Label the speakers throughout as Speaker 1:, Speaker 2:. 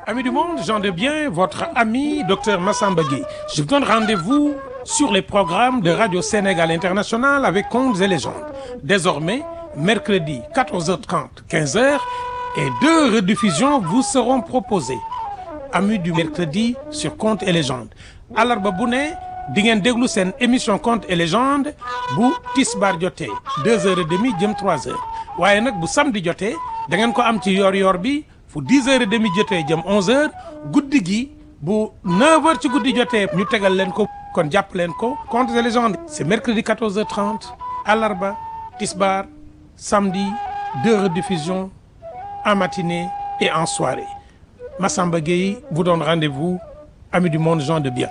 Speaker 1: Amis du monde, Jean de Bien, votre ami Dr Massamba Gueye. Je vous donne rendez-vous sur les programmes de Radio Sénégal International avec Contes et légendes. Désormais, mercredi 14h30, 15h et deux rediffusions vous seront proposées. Amis du mercredi sur Contes et légendes. Àllarba bu ne di ngeen déglu seen émission Contes et légendes bu tisbaar jotee deux heures et demie jëm trois heures waaye nag bu samedi jotee da ngeen ko am ci yor-yor bi. fu 10 heures et demie jotee jëm 11 heures guddi gi bu 9 heures ci guddi jotee ñu tegal leen ko kon jàpp leen ko Contes et légendes c'est mercredi 14h30 àllarba tisbar samedi deux rediffusions en matinée et en soirée Massamba Gueye vous donne rendez-vous amis du monde gens de bien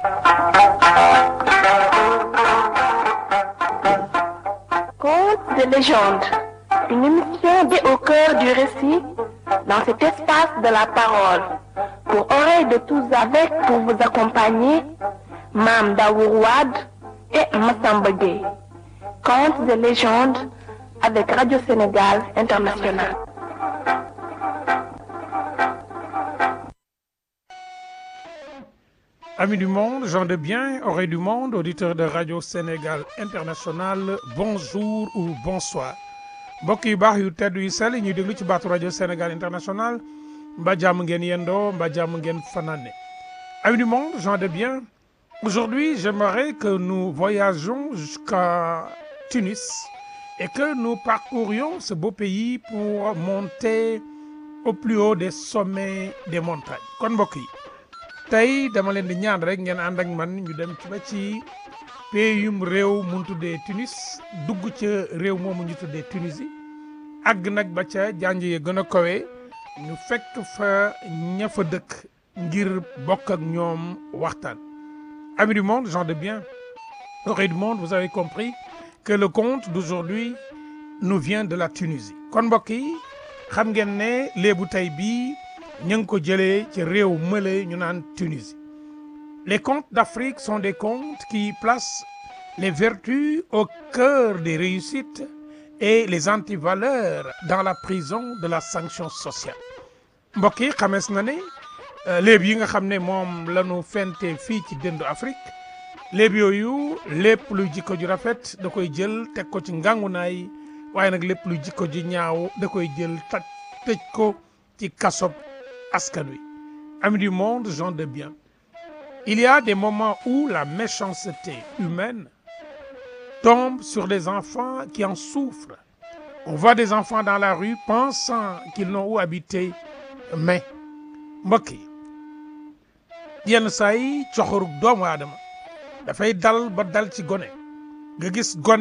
Speaker 2: Contes de légende, une émission dé au cœur du récit dans cet espace de la parole pour oreilles de tous avec pour vous accompagner Mame Daour Wade et Massamba Gueye. Contes de légende avec Radio Sénégal International.
Speaker 1: Amis du monde, gens de bien, oreilles du monde, auditeurs de Radio Sénégal International, bonjour ou bonsoir. mbokk yu baax yu tedd yu sell ñuy déglu ci baatu rajo Sénégal International mba jàmm ngeen yendoo mba jàmm ngeen fanaane amis du monde gens de bien aujourd'hui j'aimerais que nous voyagions jusqu'à Tunis et que nous parcourions ce beau pays pour monter au plus haut des sommets des montagnes kon mbokk yi tey dama leen di ñaan rek ngeen ànd ak man ñu dem ci ba ci péyum réew mun tuddee Tunis dugg ca réew moomu ñu tuddee Tunisie àgg nag ba ca janj ya gën a kawe ñu fekk fa ña fa dëkk ngir bokk ak ñoom waxtaan amis du monde gens de bien oreilles du monde vous avez compris que le conte d'aujourd'hui nous vient de la Tunisie kon mbokk yi xam ngeen ne léebu tey bii ñu ngi ko jëlee ci réew mële ñu naan Tunisie Les contes d'Afrique sont des contes qui placent les vertus au cœur des réussites et les antivaleurs dans la prison de la sanction sociale mbokk yi xamees na ne léeb yi nga xam ne moom la ñu fente fii ci dëndu Afrique léeb yooyu lépp luy jikko ju rafet da koy jël teg ko ci ngàngunaay waaye nag lépp luy jikko ju ñaaw da koy jël taj tëj ko ci kasob askan wi amis du monde gens de bien Il y a des moments où la méchanceté humaine tombe sur des enfants qui en souffrent. On voit des enfants dans la rue pensant qu'ils n'ont où habiter mais mbokk yi yenn saa yi coxorug doomu aadama dafay dal ba dal ci gone nga gis gone